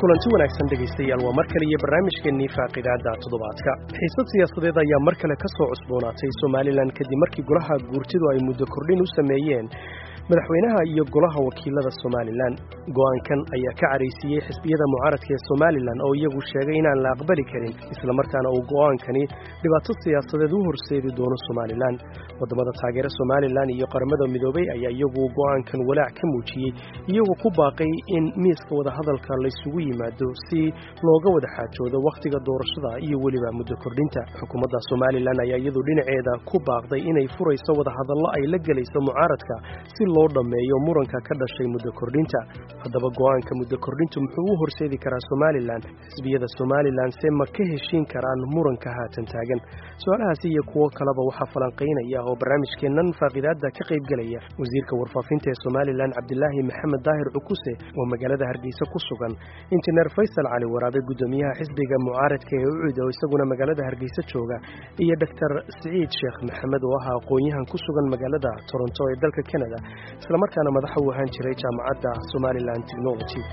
kulanti wanaagsan dhegaystayaal waa mar kale iyo barnaamijkeennii faaqidaada toddobaadka xiisad siyaasadeed ayaa mar kale ka soo cusboonaatay somalilan kadib markii golaha guurtidu ay muddo kordhin u sameeyeen madaxweynaha iyo golaha wakiilada somalilan go'aankan ayaa ka caraysiiyey xisbiyada mucaaradka ee somalilan oo iyagu sheegay inaan la aqbali karin islamarkaana uu go'aankani dhibaato siyaasadeed u horseedi doono somalilan waddamada taageera somalilan iyo qaramada midoobay ayaa iyagu go'aankan walaac ka muujiyey iyagoo ku baaqay in miiska wadahadalka laysugu yimaado si looga wada xaajoodo wakhtiga doorashada iyo weliba muddo kordhinta xukuumadda somalilan ayaa iyadu dhinaceeda ku baaqday inay furayso wadahadallo ay la gelayso mucaaradka si loo dhammeeyo muranka ka dhashay muddo kordhinta haddaba go'aanka muddo kordhintu muxuu u horseedi karaa somalilan xisbiyada somalilan se ma ka heshiin karaan muranka haatan taagan su-aalahaasi iyo kuwo kaleba waxaa falanqaynaya oo barnaamijkeennan faaqidaada ka qaybgelaya wasiirka warfaafinta ee somalilan cabdilaahi maxamed daahir cukuse oo magaalada hargeysa ku sugan injineer faysal cali waraabe guddoomiyaha xisbiga mucaaradka ee ucud oo isaguna magaalada hargeysa jooga iyo doctor siciid sheekh maxamed oo ahaa aqoon-yahan ku sugan magaalada toronto ee dalka canada islamarkaana madaxa u ahaan jiray jaamacadda somalilan technology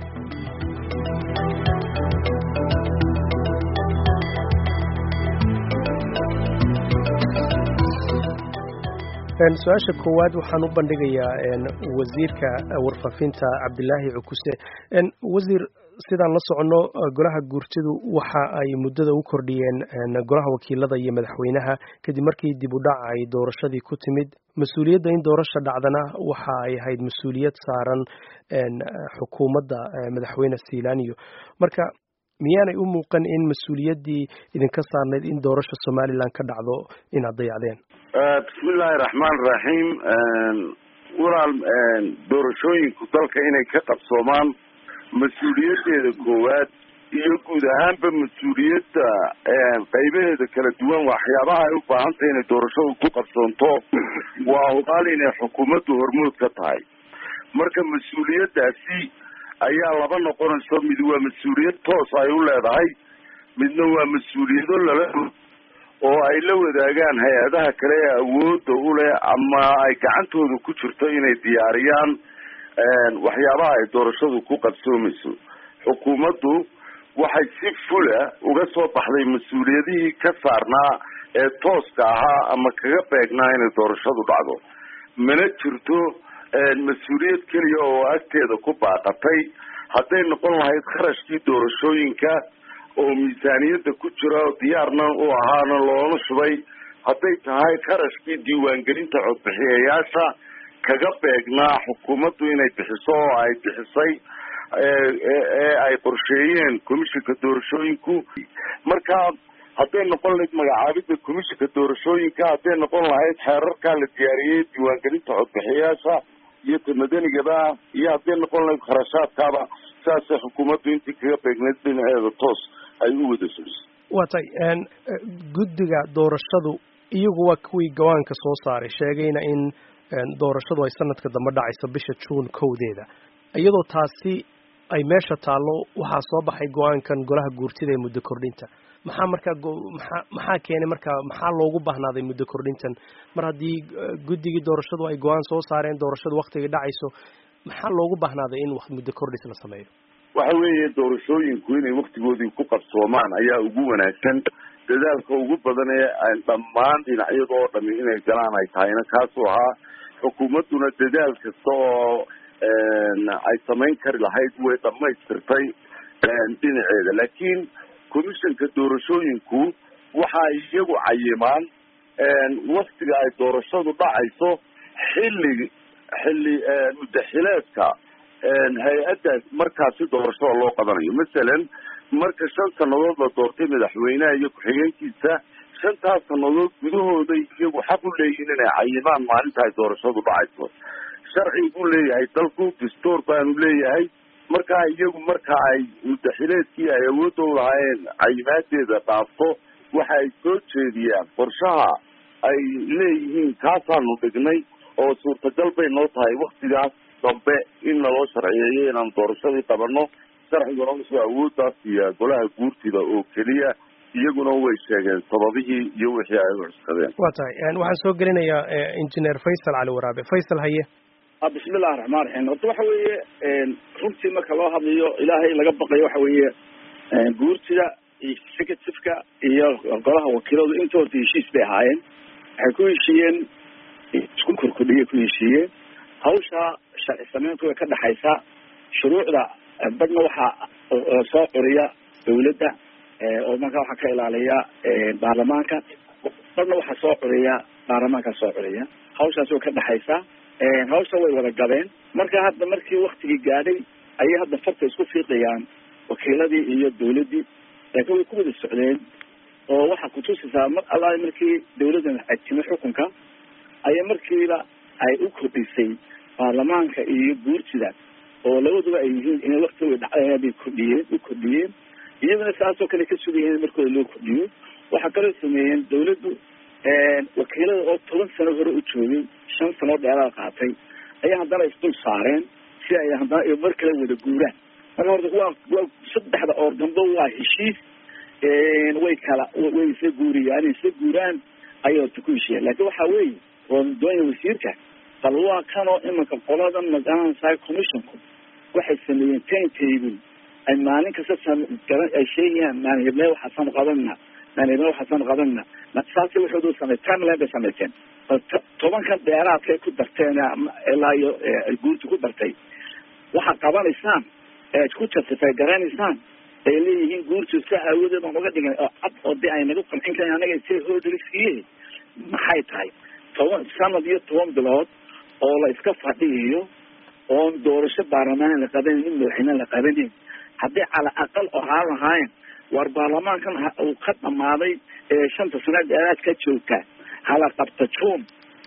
su-aasha koowaad waxaan u bandhigayaa wasiirka warfaafinta cabdilaahi cukuse wasiir sidaan la soconno golaha guurtidu waxa ay muddada u kordhiyeen golaha wakiilada iyo madaxweynaha kadib markii dib u dhac ay doorashadii ku timid mas-uuliyadda in doorasha dhacdana waxa ay ahayd mas-uuliyad saaran xukuumadda madaxweyne silaniyo marka miyaanay u muuqan in mas-uuliyaddii idinka saarnayd in doorasha somalilan ka dhacdo inaad dayacdeen bismillaahi raxmaan raxiim walaal doorashooyinku dalka inay ka qabsoomaan mas-uuliyaddeeda koowaad iyo guud ahaanba mas-uuliyadda qaybaheeda kala duwan waxyaabaha ay u baahan tahay inay doorashadu ku qabsoonto waa hubaal inay xukuumaddu hormood ka tahay marka mas-uuliyaddaasi ayaa laba noqonayso mid waa mas-uuliyad toos ay u leedahay midna waa mas-uuliyado lala oo ay la wadaagaan hay-adaha kale ee awoodda u leh ama ay gacantooda ku jirto inay diyaariyaan waxyaabaha ay doorashadu ku qabsoomayso xukuumaddu waxay si fula uga soo baxday mas-uuliyadihii ka saarnaa ee tooska ahaa ama kaga beegnaa inay doorashadu dhacdo mana jirto mas-uuliyad keliya oo agteeda ku baaqatay hadday noqon lahayd kharashkii doorashooyinka oo miisaaniyadda ku jira diyaarna u ahaana loona shubay hadday tahay kharashkii diiwaangelinta codbixiyayaasha kaga beegnaa xukuumaddu inay bixiso oo ay bixisay ee ay qorsheeyeen commishinka doorashooyinku marka hadday noqon lahayd magacaabidda commishinka doorashooyinka hadday noqon lahayd xeerarkaa la diyaariyey diiwaangelinta codbixiyayaasha iyo ta madanigaba iyo hadday noqon lahayd kharashaadkaaba saasay xukuumaddu intii kaga beegnayd dhinaceeda toos ay u wada fulisay waa tay guddiga doorashadu iyagu waa kuwii gawaanka soo saaray sheegayna in doorashadu ay sanadka dambe dhacayso bisha juun kowdeeda iyadoo taasi ay meesha taallo waxaa soo baxay go-aankan golaha guurtida ee muddo kordhinta maxaa markaa maxaa maxaa keenay markaa maxaa loogu baahnaaday muddo kordhintan mar haddii guddigii doorashadu ay go-aan soo saareen doorashadu waktigay dhacayso maxaa loogu baahnaaday in muddo kordhis la sameeyo waxa weeye doorashooyinku inay waktigoodii ku qabsoomaan ayaa ugu wanaagsan dadaalka ugu badan ee dhammaan dhinacyada oo dhami inay galaan ay tahayna kaasuu ahaa xukuumadduna dadaal kasta oo ay samayn kari lahayd way dhamaystirtay dhinaceeda laakiin commissionka doorashooyinku waxa ay iyagu cayimaan waktiga ay doorashadu dhacayso xilli xilli mudaxileedka hay-addaas markaasi doorashada loo qabanayo masalan marka shan sannadood la doortay madaxweynaha iyo ku-xigeenkiisa shantaas sannadood gudahooda iyagu xaq u leeyihin inay cayimaan maalinta ay doorashadu dhacayso sharci buu leeyahay dalku dastuur baanu leeyahay markaa iyagu marka ay mudaxileedkii ay awoodda u lahaayeen cayimaadeeda dhaafto waxa ay soo jeediyaan qorshaha ay leeyihiin kaasaanu dhignay oo suurtagal bay noo tahay waktigaas dambe in naloo sharciyeeyo inaan doorashadii qabano sharciguna wuxuu awooddaas siiyaa golaha guurtida oo keliya iyaguna way sheegeen sababihii iyo wixii ay u cuskadeen waa tahay waxaan soo gelinayaa injineer faysal cali waraabe faysal haye bismillahi raxmaan raxiim horta waxa weeye runtii marka loo hadlayo ilaahay laga baqayo waxa weeye guurtida executiveka iyo golaha wakiiladu inta horta heshiis bay ahaayeen waxay ku heshiiyeen isku korkordhiyay ku heshiiyeen hawsha sharci sameyntu way ka dhexaysaa shuruucda badna waxaa soo curiya dawladda oo markaa waxaa ka ilaaliya baarlamaanka badna waxaa soo curiya baarlamaanka soo curiya hawshaas way ka dhexaysaa hawsha way wada gabeen marka hadda markii waktigii gaadhay ayay hadda farta isku fiiqayaan wakiiladii iyo dawladdii laakiin way ku wada socdeen oo waxaa kutusaysaa mar alla markii dawladdan timi xukunka ayaa markiiba ay u kordhisay baarlamaanka iyo guurtida oo labaduba ay yihiin inay wakti way dhacdeen bay kordhiyeen u kordhiyeen iyaduna saasoo kale ka sugayeen in markooda loo kordhiyo waxaa kaloo sameeyeen dawladdu wakiilada oo toban sano hore u joogay shan sano dheeraad qaatay ayaa haddana isdul saareen si ay haddana mar kale wada guuraan marka horta waa waa saddexda oor dambe waa heshiis way kala way isla guuriyaan inay isla guuraan ayay horta ku heshiiyeen laakiin waxa weeye oo doonaya wasiirka bal waa kanoo imanka qolada magaranaysaa commissionku waxay sameeyeen time table ay maalin kasta garan ay sheegayaan maalin heblee waxaasan qabanna maalin heblee waxaasan qabanna saasi waxoodu samey timeline bay sameyseen tobankan dheeraadkay ku darteen ilaa iyo guurta ku dartay waxaad qabanaysaan ead ku justify garanaysaan ay leeyihiin guurtu sa aawadeed aan uga dhigan oo cad oo de ay naga qancin karan anaga si hordhaliskiye maxay tahay toban sanad iyo toban bilood oo la iska fadhiiyo oon doorasho baarlamaan la qabanin mid madaxweyne la qabanin haddii cala aqal ahaan lahaayeen war baarlamaankan uu ka dhamaaday shanta sano dheeraad ka joogta hala qabto june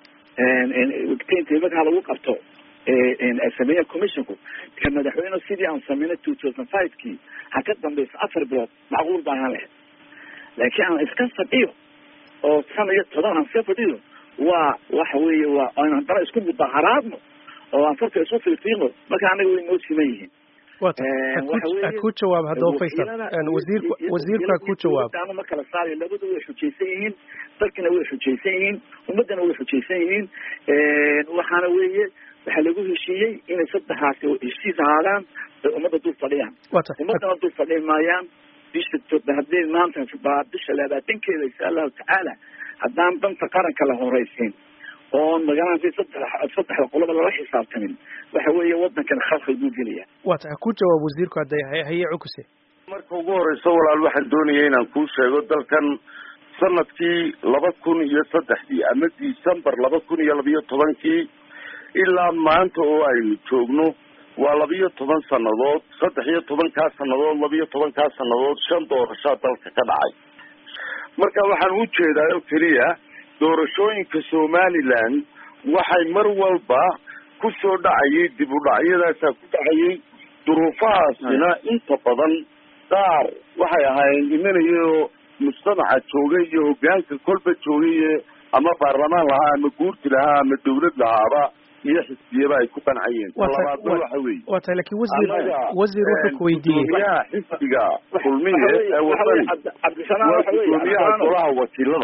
marka halagu qabto sameeya commissionku ka madaxweyne sidii aan sameynay two thousand five kii ha ka dambeysa afar bilood macquul baa ahaan lahayd laakiin aan iska fadhiyo oo sana iyo toban aan iska fadhiyo waa waxa weeye waa aan haddana isku mudaharaadno oo aan farka isku fiifiiqno marka anaga way noo siman yihiin ku jawaab haddaba faysal wasiirku wasiirku ha ku jawaab anu ma kala saarayo labadu way xujaysan yihiin dalkina way xujaysan yihiin ummaddana way xujaysan yihiin waxaana weeye waxaa lagu heshiiyey inay saddexaasi heshiis ahaadaan ay ummadda dul fadhiyaan ummaddana dul fadhi maayaan bisha haddii maanta baa bisha labaatankeeda insha allahu tacaala haddaan danta qaranka la horeysiin oon magaranasi saddex saddexda qoloba lala xisaabtamin waxa weeye wadankan khalkhal buu gelaya waa tahay ku jawaab wasiirku hadday haye cukuse marka ugu horeyso walaal waxaan doonaya inaan kuu sheego dalkan sanadkii laba kun iyo saddexdii ama december laba kun iyo labiyo tobankii ilaa maanta oo aynu joogno waa labiyo toban sannadood saddex iyo tobankaa sannadood labiyo tobankaa sannadood shan doorashaa dalka ka dhacay marka waxaan u jeedaa oo keliya doorashooyinka somaliland waxay mar walba ku soo dhacayay dib u dhacyadaasaa ku dhacayay duruufahaasina inta badan qaar waxay ahaayeen imanayao mujtamaca joogay iyo hogaanka kolba joogay ama baarlamaan lahaa ama guurti lahaa ama dawlad lahaaba iyo xisbiyaba ay ku qancayeen talabaadna waxa weeye waa tahay lakin wasiir wasiir wuxuu ku weydiiyey gudoomiyaha xisbiga kulmiye ee wadani waa gudoomiyaha golaha wakiilada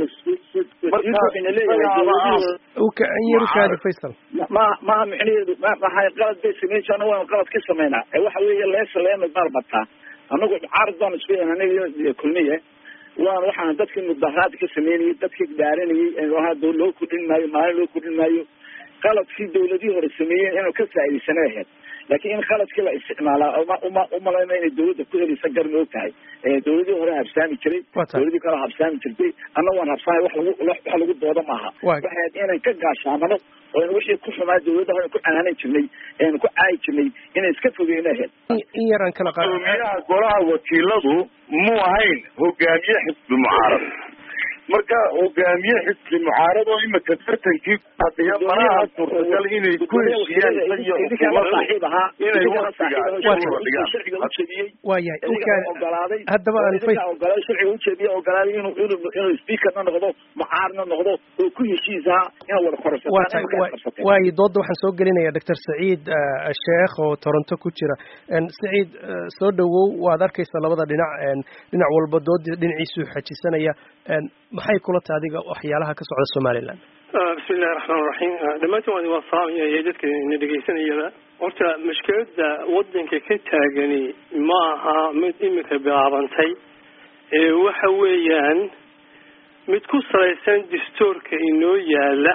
ukaanyarkaadi faysal ma maha micnaheedu maxay qalad bay sameyn jirna waan qalad ka sameynaa ee waxa weeye leesa leema baarbataa anagu caarad baan isku anaga kulmiye waan waxaan dadkii mudaharaad ka sameynayay dadkii dhaaranayay loo kordhin maayo maalin loo kordhin maayo qaladkii dawladihii hore sameeyeen inuu ka faa'idaysana ahayd laakiin in qaladkii la isticmaalaa uma umalayma inay dawladda ku helaysa gar moog tahay dawladihii hore habsaami jiray dawladii kale habsaami jirtay anna waan habsaamay wax lagu wax lagu dooda maaha waxay ahayd inaan ka gaashaamano oo in wixii ku xumaa dawladda hore ku canaanan jirnay eanu ku caayi jirnay inay iska fogeyna ahayd in yaraan kala qaad gudoomiyaha golaha wakiiladu muu ahayn hogaamiye xisbi mucaarad marka hogaamiye xisbi mucaarad oo imika tartankii fadhiya manaha suurtagal inay ku heshiiyaan isagiyo xukuumadda inay waktiga waayahay ogolaaday haddaba aan fay ogolaaday sharciga ujeediya ogolaaday inuu inuu inuu speakerna noqdo mucaarna noqdo oo ku heshiisaa inaa wada koraysataan waayo doodda waxaan soo gelinaya doctor saciid sheekh oo toronto ku jira saciid soo dhawow waad arkaysa labada dhinac dhinac walba doodii dhinaciisuu xajisanaya maxay kula tahay adiga waxyaalaha ka socda somaliland bismi illahi raxmaan raxiim dhammaantiin waan waa salaamaya iyo dadka na dhegeysanayaba horta mushkiladda wadanka ka taagani ma aha mid iminka bilaabantay ee waxa weeyaan mid ku salaysan dastuurka inoo yaala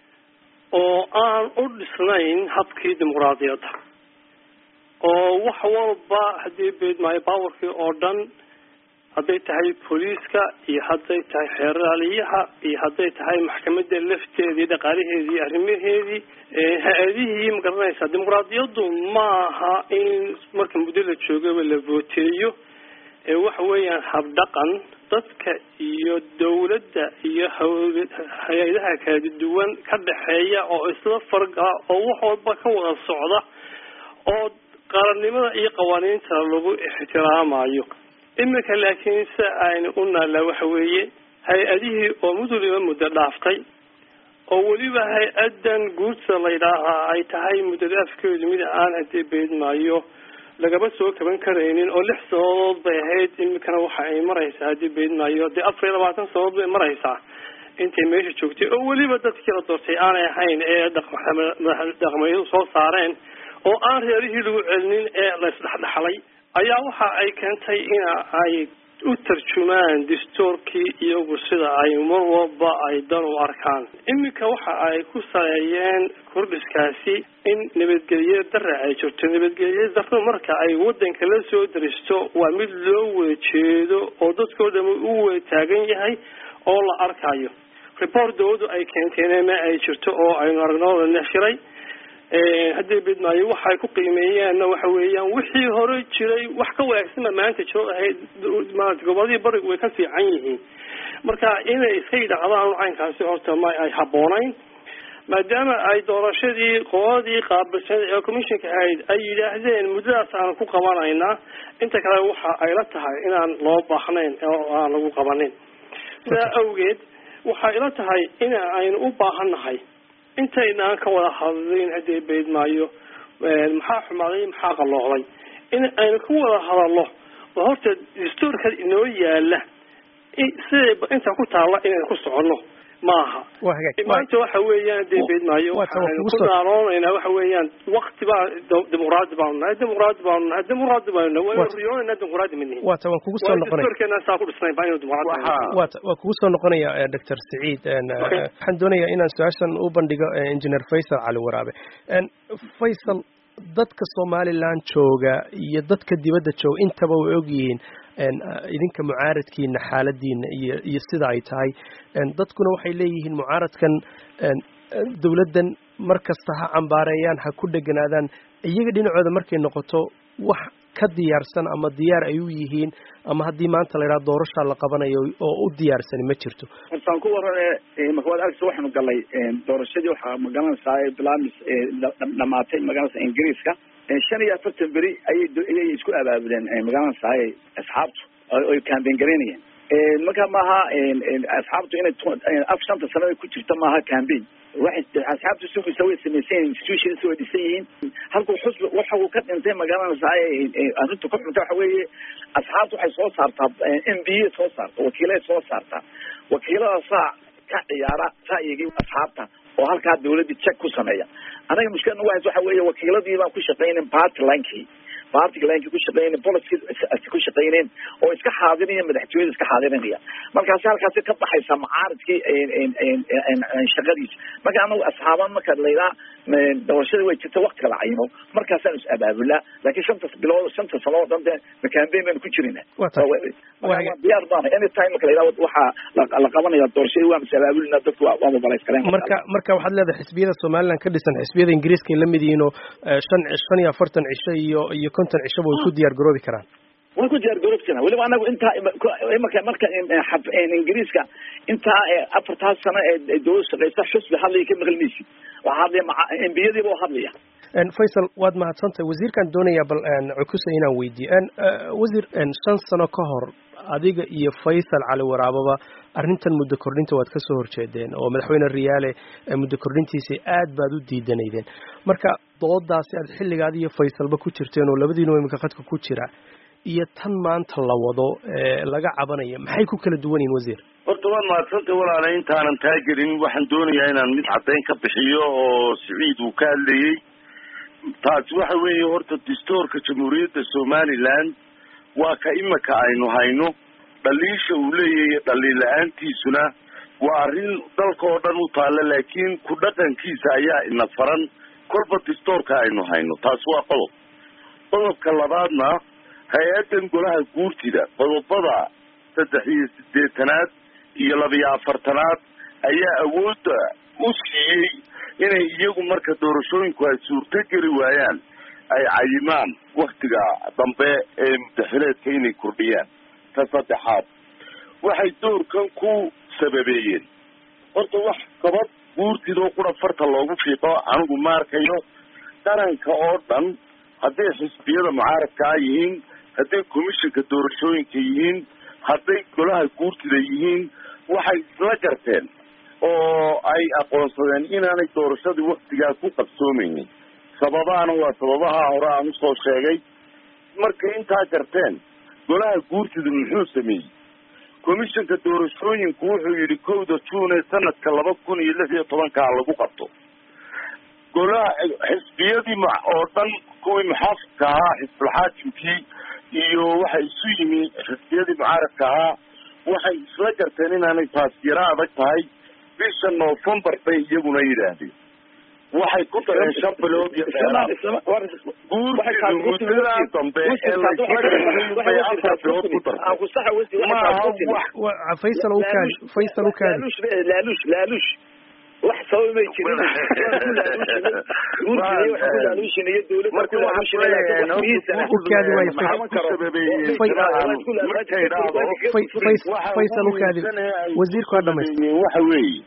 oo aan u dhisnayn habkii dimuqraadiyadda oo wax walba haddii beedmaayo bawarkii oo dhan hadday tahay booliiska iyo hadday tahay xeeraaliyaha iyo hadday tahay maxkamadda lafteedii dhaqaalaheedii iyo arrimaheedii ha-adihii ma garanaysaa dimuqraadiyaddu ma aha in marka muddo la joogaba la vooteeyo waxa weeyaan habdhaqan dadka iyo dawladda iyo hay-adaha kala duwan ka dhexeeya oo isla fargala oo wax walba ka wada socda oo qarannimada iyo qawaaniinta lagu ixtiraamayo iminka laakiin se aynu u naallaa waxa weeye hay-adihii oo muduliba muddo dhaaftay oo weliba hay-adan guurta la yidhaahaa ay tahay muddada afkeedu mid aan hadii beedmaayo lagaba soo kaban karaynin oo lix sanadood bay ahayd iminkana waxa ay maraysaa haddii beedmaayo dee afar iyo labaatan sanadood bay maraysaa intay meesha joogtay oo weliba dadkii la doortay aanay ahayn ee dhaqmayadu soo saareen oo aan reerihii lagu celinin ee la isdhexdhexlay ayaa waxa ay keentay ina ay u tarjumaan dastuurkii iyagu sida ay mar walba ay dan u arkaan iminka waxa ay ku saleeyeen kordhiskaasi in nabadgelye dara ay jirto nabadgelye darro marka ay wadanka la soo daristo waa mid loo wada jeedo oo dadkoo dhama u wada taagan yahay oo la arkayo report dawladdu ay keenteen ma ay jirto oo aynu aragnooda neshiray haddii bidmaayo waxay ku qiimeeyeenna waxa weeyaan wixii hore jiray wax ka wanaagsanba maanta jiro ahayd maarata goboladii barigu way ka fiican yihiin marka inay iska yidhacdaan caynkaasi horta ma ay habboonayn maadaama ay doorashadii qoladii qaabilsan ee commissionka ahayd ay yidhaahdeen muddadaas aan ku qabanaynaa inta kale waxa ay la tahay inaan loo baahnayn oo aan lagu qabanin sidaa awgeed waxay ila tahay in aynu u baahannahay intaynaan ka wada hadlin haddii beydmaayo maxaa xumaaday maxaa qalloocday in aynu ka wada hadalno oo horta dastuurka inoo yaala siday inta ku taalla inaynu ku soconno maaha maanta waxa weeyaan dee beedmaayo waxaanu ku naaloonayna waxa weeyaan wakti baa dimuqraadi baanu nahay dimuqraadi baanu nahay dimuqraadi baanu nahay waynu riyoonayna dimuqraadi ma nihin waata waan kugu soo noqonaya dastuurkeena saa ku dhisnayn baa inuu dimuqraadi waata waan kugu soo noqonaya doctor saciid waxaan doonayaa inaan su-aashan u bandhigo engineer faysal cali waraabe faysal dadka somaliland jooga iyo dadka dibadda jooga intaba way ogyihiin idinka mucaaradkiina xaaladiina iyo iyo sida ay tahay dadkuna waxay leeyihiin mucaaradkan dawladdan mar kasta ha cambaareeyaan ha ku dheganaadaan iyaga dhinacooda markay noqoto wax ka diyaarsan ama diyaar ay u yihiin ama haddii maanta la yidhaha doorashaa la qabanayo oo u diyaarsani ma jirto hortaan ku warane markawaad agsa waxaanu galay doorashadii waxaa magaranaysaa bilamis dhamaatay magaranaysa ingiriiska shan iyo afartan beri ayay ayay isku abaabuleen magaranaysaay asxaabtu oy campaign garaynayeen marka maaha asxaabtu inay af shanta sanada ku jirta maaha campaign waxay asxaabtu sugaysa way samaysan institutions way dhisan yihiin halkuu xusbi waxa uu ka dhintay magaranaysaay arrinta ku xunta waxa weeye asxaabtu waxay soo saartaa m b a soo saarta wakiilay soo saartaa wakiiladaasaa ka ciyaara ra'yigii asxaabta oo halkaa dawladii check ku sameeya anaga mushkilad nagu haysa waxa weeye wakiiladii baan ku shaqaynin party linkii party linkii ku shaqaynin policy ku shaqayneen oo iska xaadiraya madaxtooyada iska xaadirinaya markaasi halkaasi ka baxaysa macaaridkii shaqadiisa marka anagu asxaaban marka layidhaha doorashada way jirta waktiga la cayimo markaasaan is abaabulaa laakiin shanta bilood shanta sano oo dhan de campaign baynu ku jirina diyaar baana any time marka layidhaha waxaa la qabanaya doorashadii waan is abaabulina dadku waa mobilize kareen marka marka waxaad leedahay xisbiyada somaliland ka dhisan xisbiyada ingiriiska ay la mid yihiin oo shan shan iyo afartan cisho iyo iyo konton cishaba way ku diyaar garoobi karaan way ku diyaar garoobi karaan weliba anagu intaa marka marka ingiriiska intaa afartaas sano ee dawlad shaqeysa xusbi hadlaya ka maqlinaysid waxaa hadlaya embiyadiiba oo hadlaya faysal waad mahadsantahay wasiirkaan doonayaa bal cukusa inaan weydiiyo wasiir shan sano ka hor adiga iyo faysal cali waraababa arrintan muddo kordhinta waad ka soo horjeedeen oo madaxweyne riyaale muddo kordhintiisii aad baad u diidanaydeen marka doodaasi aad xilligaad iyo faysalba ku jirteen oo labadiinuba iminka khadka ku jira iyo tan maanta la wado laga cabanayo maxay ku kala duwan yihin wasiir horta waad mahadsantay walaala intaanan taagelin waxaan doonayaa inaan mid caddayn ka bixiyo oo siciid uu ka hadlayey taasi waxa weeye horta dastuurka jamhuuriyadda somaliland waa ka imika aynu hayno dhaliisha uu leeyahay dhaliil la-aantiisuna waa arrin dalka oo dhan u taalla laakiin ku dhaqankiisa ayaa ina faran kolba dastuurka aynu hayno taasi waa qodob qodobka labaadna hay-addan golaha guurtida qodobada saddex iyo siddeetanaad iyo labiyo afartanaad ayaa awoodda u siiyey inay iyagu marka doorashooyinku ay suurto geli waayaan ay cayimaan waktiga dambe ee mudaxileedka inay kordhiyaan ka saddexaad waxay doorkan ku sababeeyeen horta wax gabad guurtidoo qura farta loogu fiiqo anigu ma arkayo qaranka oo dhan hadday xisbiyada mucaaradkaa yihiin hadday commissionka doorashooyinka yihiin hadday golaha guurtida yihiin waxay isla garteen oo ay aqoonsadeen inaanay doorashadii waktigaa ku qabsoomeynin sababaana waa sababaha hore aan usoo sheegay markay intaa garteen golaha guurtida muxuu sameeyey commissionka doorashooyinku wuxuu yidhi kowda june ee sanadka laba kun iyo lix iyo tobankaa lagu qabto golaha xisbiyadii oo dhan kuwii muxaafidka ahaa xisbulxaakimkii iyo waxay isu yimi xisbiyadii mucaaradka ahaa waxay isla garteen inaanay taas yaro adag tahay bisha novembar bay iyaguna yidhaahdeen waxay ku dareen shan bilood iyo dheeraad guurtida muddadaa dambe ee laysla bay afar bilood ku dartay maaha wax faysal ukaadi faysal ukaadi laaluush laaluush wax sabab may jirin ukaadi waayo faysal ukaadi wasiirku ha dhamaysta waxa weeye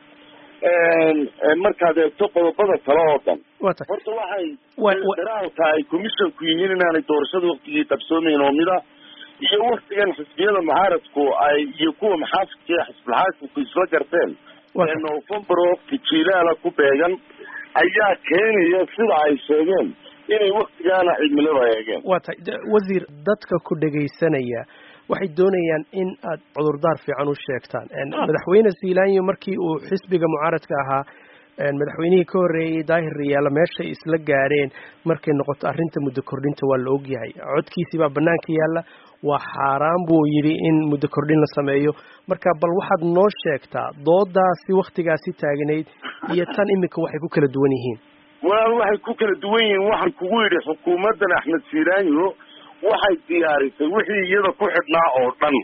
markaad eegto qodobada kale oo dhan wata horta waxay daraal tahay commissionku yihiin inaanay doorashada waktigii qabsoomeyn oo mida iyo waktigan xisbiyada mucaaradku ay iyo kuwa maxaafidka ee xisbulxaakimku isla garteen ee november oo wakti jiilaala ku beegan ayaa keenaya sida ay sheegeen inay waktigaana cimilada eegeen waa tahay wasiir dadka ku dhegaysanaya waxay doonayaan in aad cudurdaar fiican u sheegtaan madaxweyne zealanyo markii uu xisbiga mucaaradka ahaa madaxweynihii ka horreeyey daahir riyaala meeshay isla gaadheen markay noqoto arrinta muddo kordhinta waa la ogyahay codkiisii baa bannaanka yaalla waa xaaraan buu yidhi in muddo kordhin la sameeyo marka bal waxaad noo sheegtaa doodaasi wakhtigaasi taagnayd iyo tan iminka waxay ku kala duwan yihiin walaal waxay ku kala duwan yihiin waxaan kugu yidhi xukuumaddan axmed zealanyo waxay diyaarisay wixii iyada ku xidhnaa oo dhan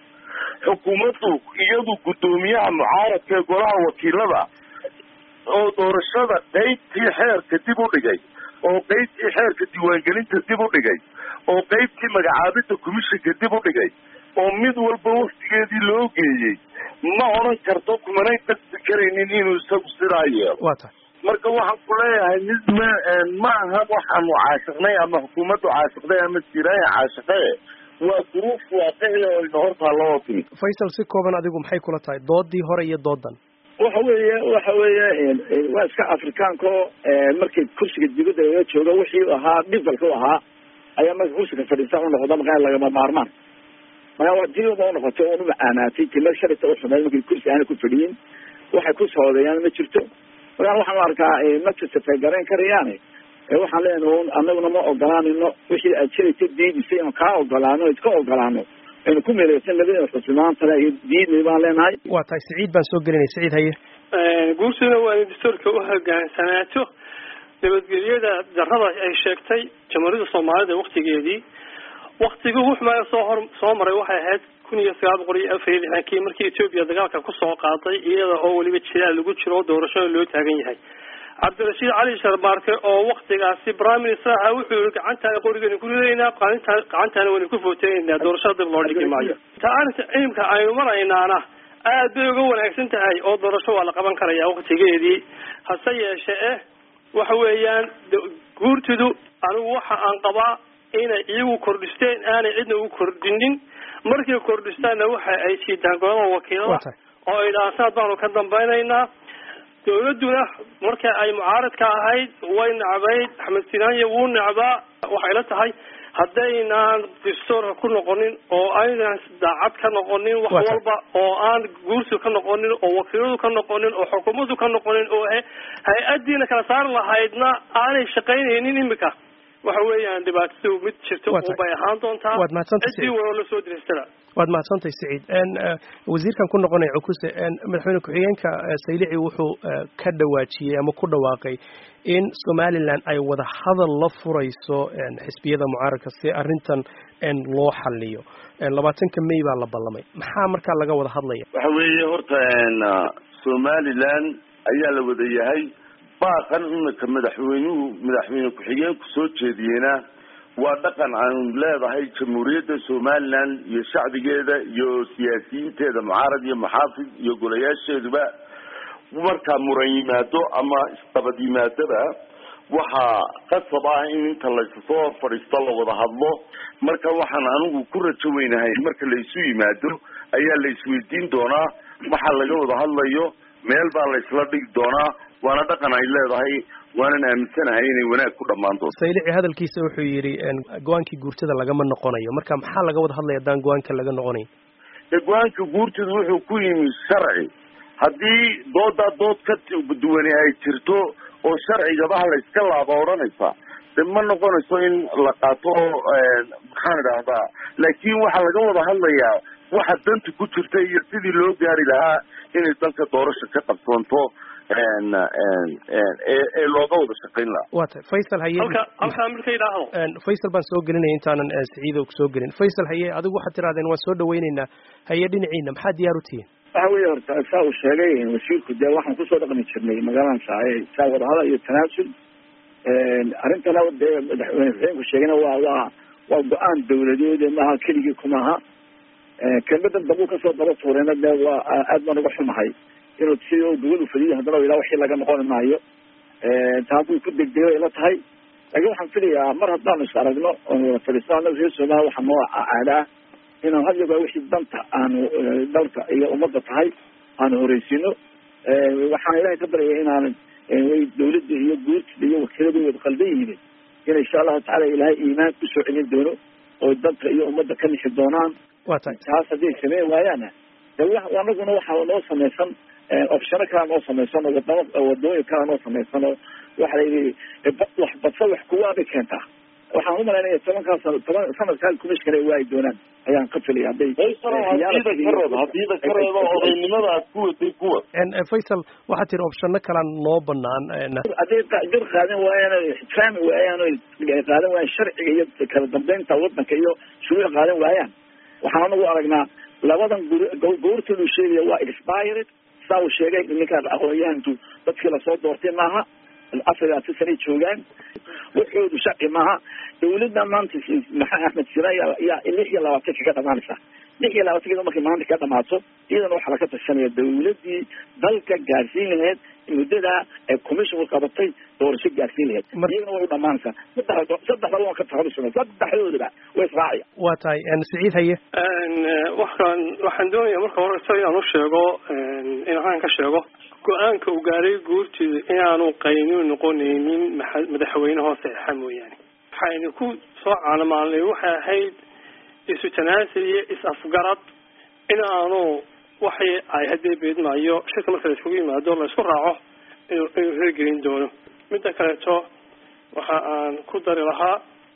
xukuumaddu iyadu guddoomiyaha mucaaradka ee golaha wakiilada oo doorashada qeybtii xeerka dib u dhigay oo qeybtii xeerka diiwaangelinta dib u dhigay oo qeybtii magacaabidda commissionka dib u dhigay oo mid walba waktigeedii loo geeyey ma odhan karto kumanay qasbi karaynin inuu isagu sidaa yeelo waa tahay marka waxaan ku leeyahay mid ma ma aha waxaanu caashiqnay ama xukuumaddu caashiqday ama siraaya caashiqee waa duruuf waaqici oo ina hortaa loo timi faysal si kooban adigu maxay kula tahay doodii hore iyo doodan waxa weeye waxa weeye waa iska afrikaanko markii kursiga dibadda laga joogo wixii ahaa dhibalka u ahaa ayaa marka kursiga fadhiista u noqda markaa lagama maarmaan markaa diba unoqotay oon umacaanaatay timir sharita uxumeed markii kursi aana ku fadhiyin waxay ku soodeeyaan ma jirto markaan waxaan arkaa matasafay garayn karayaane waxaan leenahay anaguna ma ogolaanino wixii aad jiraysa diidisay inu kaa ogolaano iska ogolaano aynu ku meeleysan labada xusmaantale iyo diidnay baan leenahay waa tahay siciid baan soo gelinay siciid haye guursina waa in dastuurka u hogaansanaato nabadgelyada darrada ay sheegtay jamhuuriyadda soomaalida waktigeedii waktigii wuxmaya soo hor soo maray waxay ahayd kun iyo sagaal boqol iyo afar iyo lixdankii markii etoobiya dagaalka kusoo qaaday iyada oo weliba jilaal lagu jiro oo doorashada loo taagan yahay cabdirashiid cali sharbaarke oo waktigaasi prime minister aha wuxuu yihi gacantaana qorigeena ku ridaynaa qalinta gacantaana wayna ku footeynayna doorashada dib loo dhigi maayo ta arrinta cilimka aynu maraynaana aad bay uga wanaagsan tahay oo doorasho waa la qaban karaya waktigeedii hase yeeshe eh waxa weeyaan guurtidu anigu waxa aan qabaa inay iyagu kordhisteen aanay cidna u kordhinin markay kordhistaanna waxa ay siidaan golada wakiilada oo ay dhahaan saad baanu ka dambaynaynaa dawladduna marka ay mucaaradka ahayd way necbayd axmed sinaanya wuu necbaa waxay la tahay haddaynaan dastuurka ku noqonin oo aynaan daacad ka noqonin wax Waa tahay. walba oo aan guursiga ka noqonin oo wakiiladu ka noqonin oo xukuumaddu ka noqonin oo hay- hay-adiina kala saari lahaydna aanay shaqaynaynin imika waxa weeyaan dhibaatadu mid jirto Waa tahay. unbay ahaan doontaa Waad mahadsantahay, cidii Siciid. walo la soo diraystana waad mahadsantahay siciid n wasiirkan ku noqonaya cukuse n madaxweyne ku-xigeenka eh, saylici wuxuu eh, ka dhawaajiyey ama ku dhawaaqay in somalilan ay wada hadal la furayso n xisbiyada mucaaradka si arrintan n loo xaliyo n labaatanka may baa la ballamay maxaa markaa laga wada hadlaya waxa weeye horta n somaliland ayaa la wada yahay baaqan imika madaxweynuhu madaxweyne ku-xigeenku soo jeediyena waa dhaqan aanu leedahay jamhuuriyadda somaliland iyo shacbigeeda iyo siyaasiyiinteeda mucaarad iyo muxaafid iyo golayaasheeduba markaa muran yimaado ama isdabad yimaadaba waxaa qasab ah in inta laysasoo fadhiisto la wada hadlo marka waxaan anigu ku rajo weynahay marka laysu yimaado ayaa la isweydiin doonaa waxa laga wada hadlayo meel baa laysla dhigi doonaa waana dhaqan ay leedahay waanan aaminsanahay inay wanaag ku dhammaan doonto saylici hadalkiisa wuxuu yidhi n go-aankii guurtada lagama noqonayo marka maxaa laga wada hadlaya haddaan go-aanka laga noqonayn dee go-aanka guurtida wuxuu ku yimi sharci haddii doodaa dood ka duwani ay jirto oo sharcigabaha la iska laaba odhanaysa de ma noqonayso in la qaato maxaan idhaahdaa laakiin waxaa laga wada hadlayaa waxa danta ku jirta iyo sidii loo gaari lahaa inay dalka doorasha ka qabsoonto ee ee looga wada shaqayn lahaa waa tahay faysal haye halka halkaa marka yidhaahdo n faysal baan soo gelinaya intaanan eh, siciido soo gelin faysal haye adigu waxaad tirahdeen waan soo dhawaynaynaa haye dhinaciina maxaa diyaar u tihiin waxa weeye horta saa uu sheegay wasiirku dee waxaan kusoo dhaqmi jirnay magaaladan saaye saa wadahadal iyo tanaasul arrintana dee madaxweyne xuseenku sheegayna waa waa waa go-aan dawladeed maaha keligii kumaha kelmadan dambu kasoo daba tuurayna dee waa aad baan uga xumahay inuu sidii gobol ufadiyay haddana u yidhaha wixii laga noqon maayo taa buu ku degdegay ila tahay laakiin waxaan filayaa mar haddaanu is aragno oonu wada fadhiisano annaga reer somaliya waxaa noo caada ah inaan had yogaa wixii danta aanu dalka iyo ummadda tahay aanu horeysino waxaan ilahay ka baryaya inaan way dawladda iyo guurtida iyo wakiilada wada qaldan yihiin in insha allahu tacala ilaahay iimaan usoo celin doono oo dalka iyo ummadda ka nixi doonaan waa tahay taas hadday sameyn waayaana de wa anaguna waxaa noo samaysan opshano kalea noo samaysan oo wadamo wadooyin kalea noo samaysan oo waxa la yidhi wax badsa wax kuwaabay keentaa waxaan umalaynaya tobankaas toban sanadkaa kumishkana ay waayi doonaan ayaan ka filaya hadday hadiida ka reeb hadiida ka reebo odaynimada aad ku waday kuwa n faysal waxaad tiri opshano kalaan noo banaan n hadday jir qaadan waayaan o ixtiraami waayaan o qaadan waayaan sharciga iyo kala dambeynta wadanka iyo shuruuc qaadan waayaan waxaan anagu aragnaa labadan gur goortoodu sheegaya waa expired saa uu sheegay ninkaan aqoonyahanku dadkii lasoo doortay maaha afar iyo labaatan sanay joogaan waxoodu sharci maaha dawladda maanta maxaa axmed sina yaa yaa lix iyo labaatanka ka dhamaanaysa lix iyo labaatankeeda markay maanta ka dhamaato iyadana waxaa laga tashanaya dawladdii dalka gaarsiin lahayd muddadaa ee commissionku qabatay doorasho gaarsiin lahayd iyagana way u dhamaanaysaa saddex saddexdaba waan ka taxabisana saddexdoodaba way israacaya waa tahay n siciid haye waxaan waxaan doonaya marka horeyso inaan u sheego inaan ka sheego go-aanka uu gaaray guurtida inaanu qaynuun noqonaynin maxa- madaxweyne hoose exa mooyaane waxaynu ku soo caanamaalnay waxay ahayd isu tanaasul iyo is-afgarad in aanu waxay ay haddee beedmaayo shirka marka la iskugu yimaado la isku raaco inuu inuu hirgelin doono midda kaleeto waxa aan ku dari lahaa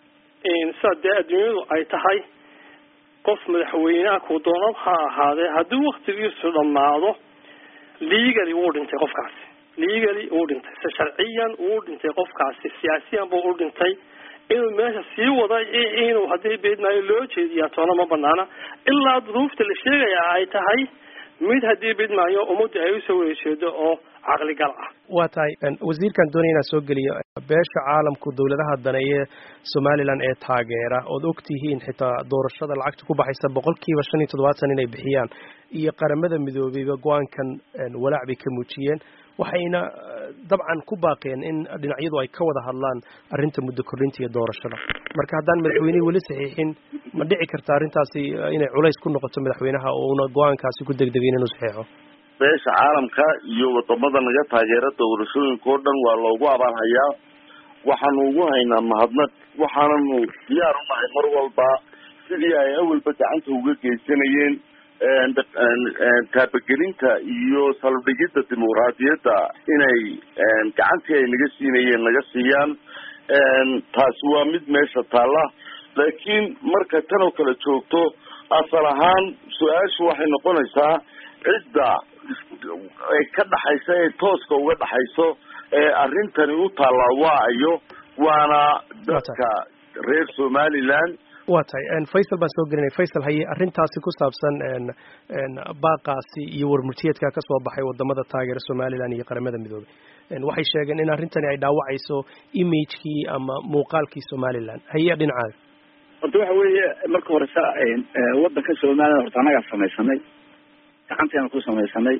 sidaa dee adduunyadu ay tahay qof madaxweyneha kuu doonad ha ahaadee haddii waktigiisu dhammaado legally wuu dhintay qofkaasi legally wuu dhintay se sharciyan wuu dhintay qofkaasi siyaasiyan buu u dhintay inuu meesha sii wada inuu haddii beedmaayo loo jeediyaa toona ma banaana ilaa duruufta la sheegaya ay tahay mid haddii beedmaayo ummadda ay usoo wada jeedo oo caqligal ah waa tahay wasiirkan doonaya inaan soo geliyo beesha caalamku dawladaha daneeye somalilan ee taageera ood og tihiin xitaa doorashada lacagta ku baxaysa boqol kiiba shan iyo toddobaatan inay bixiyaan iyo qaramada midoobeyba go-aankan walaac bay ka muujiyeen waxayna dabcan ku baaqeen in dhinacyadu ay ka wada hadlaan arrinta muddo kordhinta iyo doorashada marka haddaan madaxweynihii weli saxiixin ma dhici karta arrintaasi inay culays ku noqoto madaxweynaha oo una go-aankaasi ku degdegayn inuu saxiixo beesha caalamka iyo wadamada naga taageera doorashooyinka oo dhan waa loogu abaanhayaa waxaanu ugu haynaa mahadnaq waxaananu diyaar u nahay mar walba sidii ay awalba gacanta uga geysanayeen taabagelinta iyo salbdhigidda dimuqraadiyadda inay gacantii ay naga siinayeen naga siiyaan taasi waa mid meesha taalla laakiin marka tan oo kale joogto asal ahaan su-aashu waxay noqonaysaa cidda ay ka dhaxaysa ee tooska uga dhaxayso ee arrintani u taallaa waa ayo waana dadka reer somaliland waa tahay faysal baan soo gelinay faysal haye arrintaasi ku saabsan baaqaasi iyo warmurtiyeedka ka soo baxay wadamada taageera somaliland iyo qaramada midoobay waxay sheegeen in arrintani ay dhaawacayso imagekii ama muuqaalkii somaliland haye dhinacaaga horta waxa weeye marka horesa wadanka somaliland horta annagaa samaysanay gacanteena ku samaysanay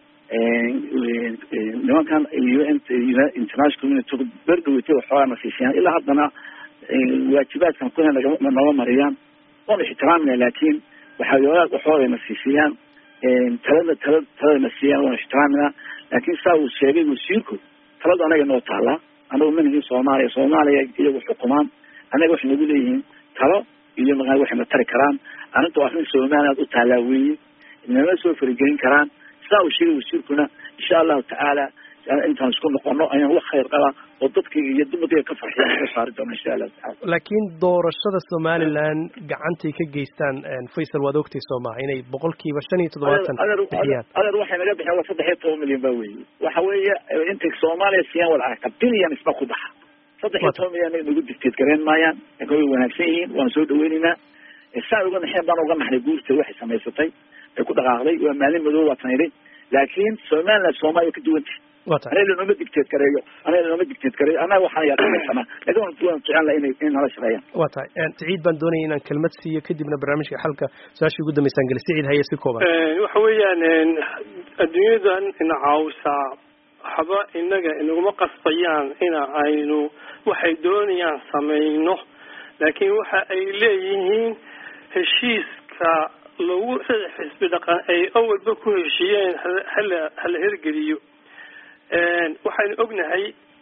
nimankan international community berdhaweyta waxoogaa na siisiyaan ilaa haddana waajibaadkan kuna naga mariyaan waanu ixtiraamina laakin waxaa waxooga na siisiyaan talada tala talada na siiyaan waanu ixtiraamina laakin saa uu sheegay wasiirku taladu anaga noo taalaa anagu manhii soomaaliya soomaaliya iyagu xukumaan anaga waxay nagu leeyihiin talo iyo maaa waxay na tari karaan arrinta waa arrin somaliland u taalaa weeye nama soo faragelin karaan saa uu sheegay wasiirkuna insha allahu tacaala intaan isku noqono ayaan wax khayr qabaa oo dadkayga iyo dumarkayga ka farxiya ka saari doona insha allahu tacaala laakiin doorashada somaliland gacantay ka geystaan faysal waad ogtay soo maha inay boqolkiiba shan iyo toddobaatan bixiyaan adeer waxay naga bixiyaan waa saddex iyo toban milyan ba weeye waxa weeye intay soomaaliya siiyaan wal aragta bilyan isba ku baxa saddex iyo toban milyan nagu dictate gareen maayaan laakin way wanaagsan yihiin waan soo dhaweyneynaa saan uga naxeen baan uga naxnay guurta waxay samaysatay ay ku dhaqaaqday waa maalin madow waa tan idhi laakiin somaliland soomaaliya ka duwanta anaga lanooma dictate gareeyo anaga lanooma dictate gareeyo annaga waxaan yaqaansanaa lakin waan waan jecel laha inay in nala shaqeeyaan waa tahay siciid baan doonaya inaan kelmad siiyo kadibna barnaamijka xalka su-aashii ugu dambeysaan geli siciid haye si kooban waxa weeyaan adduunyadan ina caawisaa waxba inaga inaguma qasbayaan ina aynu waxay doonayaan samayno laakiin waxa ay leeyihiin heshiiska lagu saddex xisbi dhaqan ay awalba ku heshiiyeen hala hala hirgeliyo waxaynu ognahay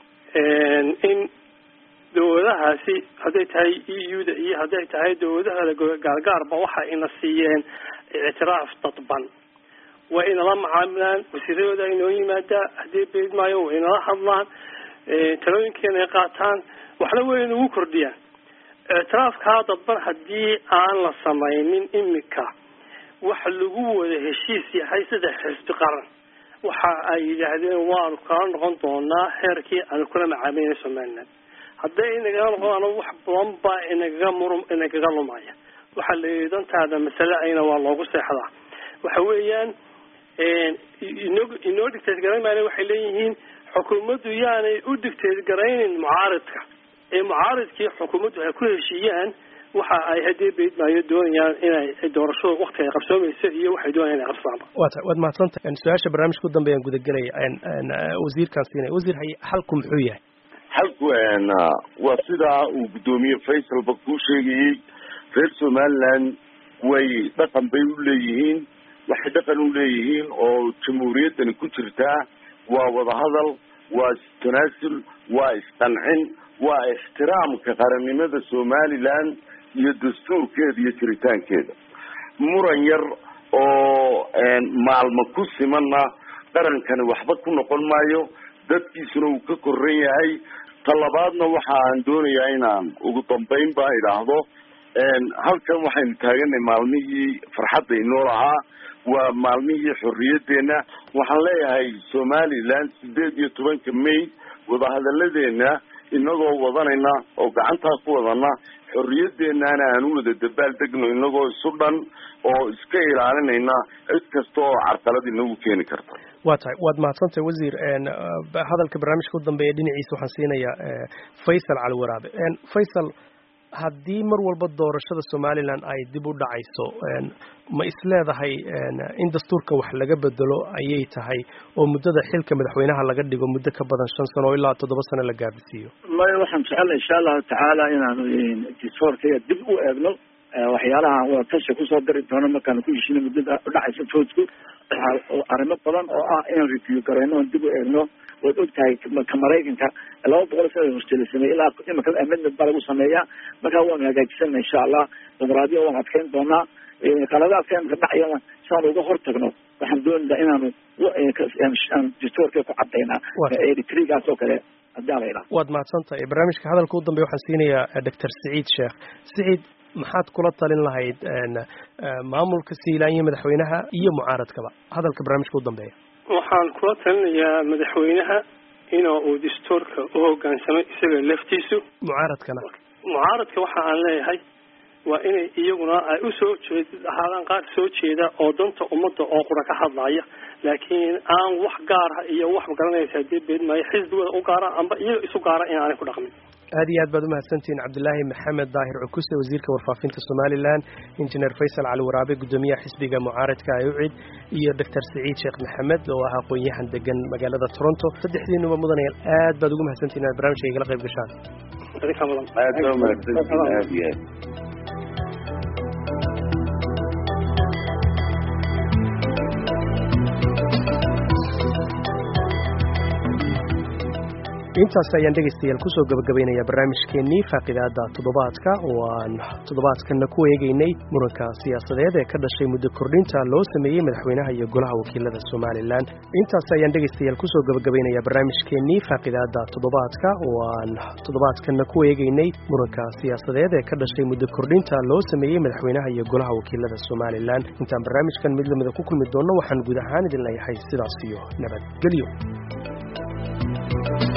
in dawladahaasi hadday tahay e u da iyo hadday tahay dawladaha gaargaarba waxa ina siiyeen ictiraaf dadban waa inala macaamilaan wasiiradooda inoo yimaadaa haddii beed maayo waa inala hadlaan talooyinkeena ay qaataan waxna way inagu kordhiyaan ictiraafkaa dadban haddii aan la samaynin imika waxa lagu wada heshiis yahay saddex xisbi qaran waxa ay yidhaahdeen waanu kala noqon doonaa heerkii aanu kula macaamilna somaliland hadday inagala noqdaan wax badan baa inagaga mur inagaga lumaya waxaa la yidhi dantaada masale ayna waa loogu seexdaa waxa weeyaan inoo inoo dictate garayn maana waxay leeyihiin xukuumaddu yaanay u dictate garaynin mucaaridka ee mucaaridkii xukuumaddu ay ku heshiiyaan waxa ay haddii beyd maayo doonayaan inay doorashada wakti ay qabsoomayso iyo waxay doonayaan inay qabsaanba wa ta waad mahadsantahay su-aasha barnaamijka u dambeeyaan gudagelaya wasiirkaan siinaya wasiir haye xalku muxuu yahay xalku waa sidaa uu guddoomiye faysalba kuu sheegayey reer somaliland way dhaqan bay u leeyihiin waxay dhaqan u leeyihiin oo jamhuuriyaddani ku jirtaa waa wadahadal waa istanaasul waa isqancin waa ixtiraamka qarannimada somaliland iyo dastuurkeeda iyo jiritaankeeda muran yar oo maalmo ku simanna qarankani waxba ku noqon maayo dadkiisuna uu ka koran yahay talabaadna waxa aan doonayaa inaan ugu dambayn ba idhaahdo halkan waxaynu taaganay maalmihii farxadda inoo lahaa waa maalmihii xorriyaddeena waxaan leeyahay somaliland sideed iyo tobanka may wadahadalladeena inagoo wadanayna oo gacantaa ku wadana xorriyadeenana aan u wada dabaal degno inagoo isu dhan oo iska ilaalinayna cid kasta oo carqalad inagu keeni karta waa tahay waad mahadsantahay wasiir hadalka barnaamijka u dambeeya dhinaciisa waxaan siinayaa faysal cali waraabe faysal haddii mar walba doorashada somaliland ay dib u dhacayso ma isleedahay in dastuurka wax laga bedelo ayay tahay oo muddada xilka madaxweynaha laga dhigo muddo ka badan shan sano oo ilaa toddoba sano la gaabisiiyo maya waxaan jecellay insha allahu tacaala inaanu dastuurkaya dib u eegno waxyaalaha wadatasha kusoo dari doono markaanu ku heshino muddada udhacaysa foodku arrimo badan oo ah inaan review gareyno oon dib u eegno waad ogtahay ka maraykanka laba boqol sana horjeela sameeyey ilaa imika amendment baa lagu sameeyaa markaa waanu hagaajisana insha allah dimuqraadiya waan adkeyn doonaa qaladaadka imika dhacayana siaan uga hortagno waxaan doonaynaa inaanu dastuurka ku cadaynaa eritrigaas oo kale haddii ala idhaha waad mahadsantahay barnaamijka hadalka u dambeya waxaan siinayaa doctor saciid sheekh saciid maxaad kula talin lahayd maamulka siilaanya madaxweynaha iyo mucaaradkaba hadalka barnaamijka u dambeeya waxaan kula talinayaa madaxweynaha in uu dastuurka u hogaansamay isaga laftiisu mucaaradkana mucaaradka waxa aan leeyahay waa inay iyaguna ay usoo jeed ahaadaan qaar soo jeeda oo danta ummadda oo qura ka hadlaya laakiin aan wax gaara iyo wax garanaysa dee beed maayo xisbigooda u gaara amba iyaga isu gaara in aanay ku dhaqmin aad iyo aad baad umahadsantihiin cabdilaahi maxamed daahir cukuse wasiirka warfaafinta somalilan injineer faysal cali waraabe guddoomiyaha xisbiga mucaaradka ayucid iyo doctor saciid sheekh maxamed oo ah aqoon-yahan degan magaalada toronto saddexdiinuba mudanayaal aad baad ugu mahadsantihin inaad barnamijka igala qayb gashaan adinka mudan aad baa mahadsantihin aad iyo aad intaas ayaan dhegaystayaal kusoo gabagabaynaya barnaamijkeennii faaqidaada toddobaadka oo aan toddobaadkanna ku eegaynay muranka siyaasadeed ee ka dhashay muddo kordhinta loo sameeyey madaxweynaha iyo golaha wakiilada somalilan intaas ayaan dhegaystayaal kusoo gabagabaynaya barnaamijkeennii faaqidaada toddobaadka oo aan toddobaadkanna ku eegaynay muranka siyaasadeed ee ka dhashay muddo kordhinta loo sameeyey madaxweynaha iyo golaha wakiilada somalilan intaan barnaamijkan mid lamida ku kulmi doonno waxaan guud ahaan idin leeyahay sidaas iyo nabadgelyo